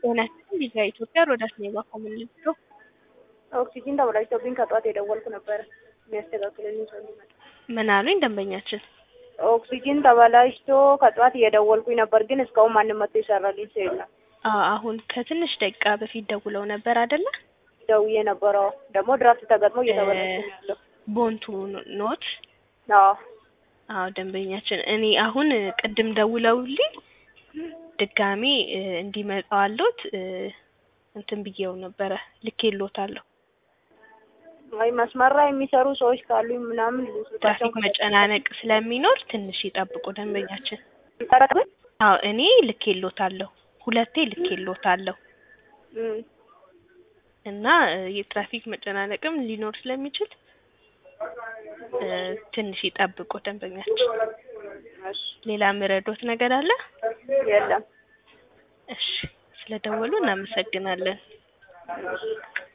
ጤና ይስጥልኝ ቪዛ ኢትዮጵያ ሮዳስ ኔባ ኮሚኒቲ ኦክሲጂን ተበላሽቶብኝ ከጠዋት የደወልኩ ነበረ የሚያስተካክልልኝ ሰው እንዲመጣ። ምን አሉኝ ደንበኛችን? ኦክሲጂን ተበላሽቶ ከጠዋት እየደወልኩኝ ነበር፣ ግን እስካሁን ማንም መጥቶ የሰራልኝ ሰው የለም። አዎ አሁን ከትንሽ ደቂቃ በፊት ደውለው ነበር አይደለ? ደውዬ ነበረው ደግሞ ድራፍት ተገጥሞ እየተበላሸ ነው ያለው። ቦንቱ ኖት አዎ አዎ ደንበኛችን እኔ አሁን ቅድም ደውለውልኝ ድጋሚ እንዲመጣዋለሁት እንትን ብዬው ነበረ ልኬልዎታለሁ። አይ መስመር ላይ የሚሰሩ ሰዎች ካሉኝ ምናምን ትራፊክ መጨናነቅ ስለሚኖር ትንሽ ይጠብቁ ደንበኛችን። ይጠረቅብን አዎ እኔ ልኬልዎታለሁ፣ ሁለቴ ልኬልዎታለሁ እና የትራፊክ መጨናነቅም ሊኖር ስለሚችል ትንሽ ይጠብቁ ደንበኛችን። ሌላ ምረዶት ነገር አለ? የለም። እሺ ስለደወሉ እናመሰግናለን።